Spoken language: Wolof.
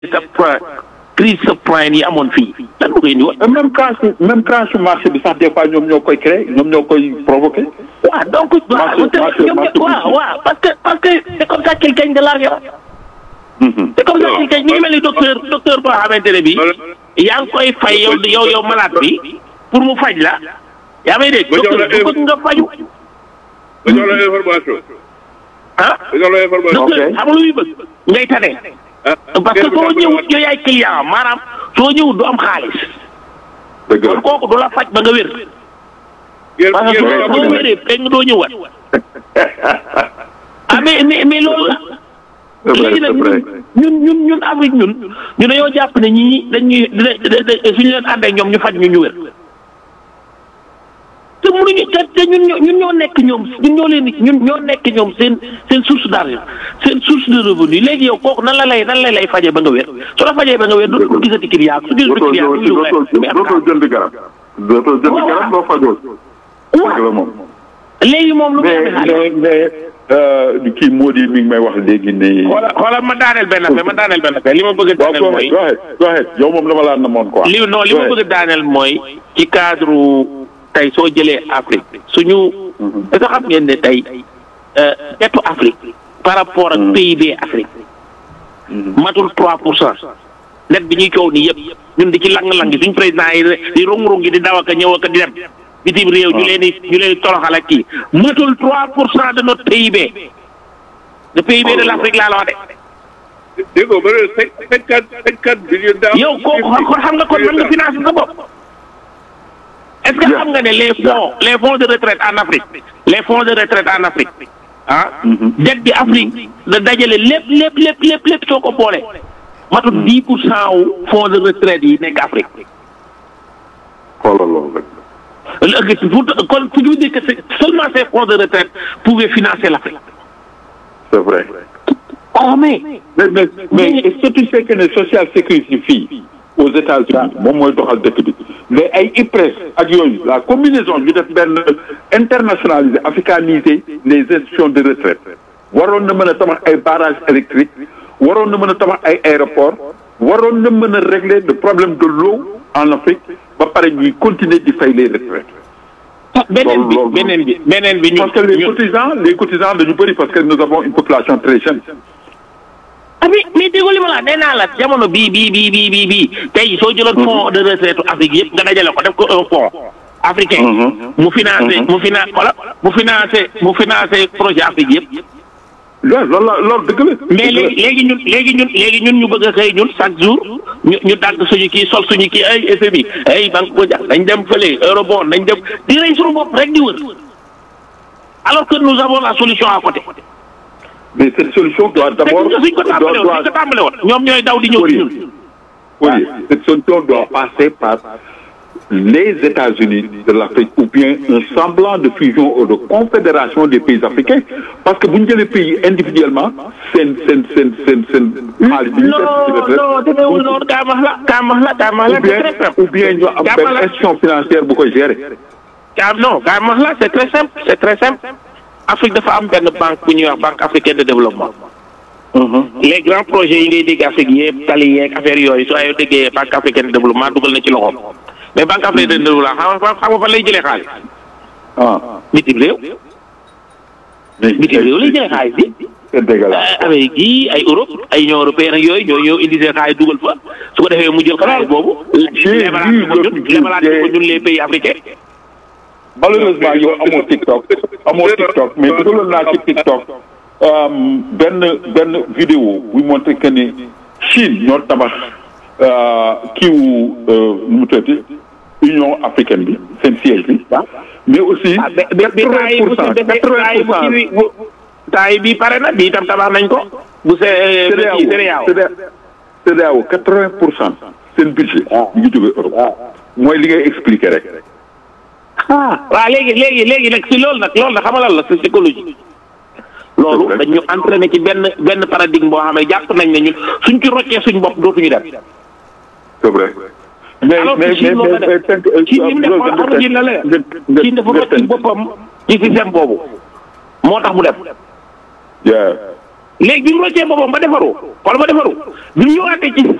subprime crise subprime yi amoon fii lan bu koy indi woon. même crash même crash marché bi sax des fois ñoom ñoo koy créé ñoom ñoo koy provoqué. waaw donc. waaw waaw waaw parce que parce que c'est comme ça qu'il gagne de l'argent. c'est comme ça qu'il gagne mi ngi mel ni docteur docteur boo xamante ne bii. yaa ngi koy fay yow yow yow malade bi pour mu faj la. yaa may dégg docteur bu bëgg nga faju. nga jox la information. ah nga jox la information. docteur xam nga lu muy bëgg ngay tane. parce que soo ñëwut yow yaay client maanaam soo ñëwut du am xaalis. dëgg la kon kooku du la faj ba nga wér. ngeen parce que ngeen soo soo wéree rek nga doo ñëwaat. ah mais mais mais loolu la. c'est vrai léegi nag c'est vrai. ñun ñun ñun Afrique ñun ñu dañoo jàpp ne ñii dañuy da suñu leen àndee ñoom ñu faj ñu ñu wér. te mënuñu te te ñun ñoo ñun ñoo nekk ñoom ñun ñoo leen di ñun ñoo nekk ñoom seen seen source d'argent seen source de revenu léegi yow kooku nan la lay nan la lay fajee ba nga wér su la fajee ba nga wér dootul gisati client su gisati dootoo client du ñu dootoo jënd garab. dootoo jënd garab doo fajoo. dëgg la moom. léegi moom lu muy mais amee xaalis mais mais kii moo di mi ngi may wax léegi nii. xoolal xoolal ma daaneel benn affaire ma daaneel benn affaire li ma bëgg a waaw daaneel go mooy ahead go ahead yow moom dama laa namoon quoi. li non li ma bëgg a daaneel mooy ci cadre tey soo jëlee Afrique suñu est-ce que xam ngeen ne tey dettu Afrique par rapport ak PIB Afrique matul 3 pour cent net bi ñuy coow nii yëpp ñun di ci lang-lang suñ président yi di rung-rung di daw ak a ñëw ak a di dem bitim réew ñu leen di ñu leen di toroxal ak kii matul 3 pour cent de notre PIB le PIB de l'Afrique laa la wax de dégg nga ba ne cinquante cinquante millions d'euros. yow kooku kon xam nga kon mën nga financer sa bopp est-ce que xam nga ne les fonds les fonds de retraite en Afrique les fonds de retraite en Afrique ah dette bi Afrique da dajale lépp lépp lépp lépp lépp soo ko boole matul dix pour cent wu fonds de retraite yi nekk Afrique xoolal loolu rek. léegi pour kon pour ñu dire que c'est seulement ces fonds de retraite pouvaient financer l'Afrique c'est vrai. oh mais mais mais mais est-ce que tu sais que ne social sécurité fii aux États-Unis moom mooy doxal dëkk bi mais ay IPRES ak yooyu la combinaison ñu def benn internationaliser africaniser les institutions de retraite waroon na mën a tabax ay barrages électriques waroon na mën a tabax ay aéroports waroon na mën a régler le problème de l'eau en Afrique ba pare ñuy continuer di fay les retraites beneen bi loolu- beneen bi beneen bi ñun parce que les ñun- cotisants les cotisants dañu bëri parce que nous avons une population très jeune ah mais mais déggoo li ma la nee naa la jamono bii bii bii bii bii bii tey soo jëloon fonds de retraite Afrique yëpp nga dajale ko def ko un fonds africain. mu financé mu financé xoolal mu financé mu financé projet Afrique yëpp. loolu loolu la loolu dëgg la. mais léegi léegi ñun léegi ñun léegi ñun ñu bëgg a xëy ñun chaque jour ñu ñu dagg suñu kii sol suñu kii ay FMI ay banque mondiale nañ dem fële eurobond nañ dem di rey suñu bopp rek di wër alors que nous avons la solution à côté. mais cette solution doit te d'abord gis nga suñ ko tàmbale woon suñ ko tàmbale woon ñoom ñooy daw di ñëw ci ñun. Oui, cette solution doit passer par les États-Unis de l'Afrique ou bien un semblant de fusion ou de confédération des pays africains parce que bu ñu jëlee pays individuellement seen seen seen seen seen xaalis bi ñu def ci non retraite non demeewul noonu kaamax la kaamax la kaamax la ou bien c'est très simple. ou bien ñu am Kaamax benn la institution financière bu koy gérer. kaam non kaamax la c'est très simple c'est très simple. Afrique dafa am benn banque bu ñuy wax banque africaine de développement. les grands projets yi ngay dégg Afrique yëpp tali yeeg affaire yooyu soo ay déggee banque africaine de développement dugal na ci loxoom mais banque africaine de développement xam nga xam nga fan lay jëlee xaalis ah bitim réew bitim réew lay jëlee xaalis bi. c'est dégueulasse. Amérique yi ay Europe ay Union européenne ak yooyu ñoo ñëw indi seen xaalis dugal fa su ko defee mu jël xaalis boobu. J'ai lebalaat vu ko ñun le lebalaat ko budget. ñun les pays africains. malheureusement yow amoo TikTok amoo TikTok mais dugaloon naa ci TikTok euh, benn benn vidéo buy montré que ni Chine ñoo tabax euh, kiiwu euh, nu mu tuddati Union africaine bi seen siège bi mais aussi ah ba ba ba temps yi bu quatre-vingts pour cent si defee temps yi bu quatre-vingts kii bi bu temps yi bii pare na bii itam tabax nañ ko. bu see pour kii cent CEDEAO CEDEAO quatre-vingts pour cent seen budget ñu ngi jógee Europe mooy li ngay expliquer rek ah waaw léegi léegi léegi nag si loolu nag loolu nag xamalal la si psychologie. loolu C'est vrai. dañu entraîné ci benn benn paradigme boo xam ne jàpp nañ ne ñun suñ ci roccee suñ bopp dootuñu dem. c'est vrai mais alors mais que Chine mais loolu la mais def tënk Chine li mu def xam nga Chine la la def Chine dafa rocc boppam ci système boobu moo tax mu dem. yeah léegi bi mu roccee boppam ba defaru wala ba defaru bi mu ñëwaatee ci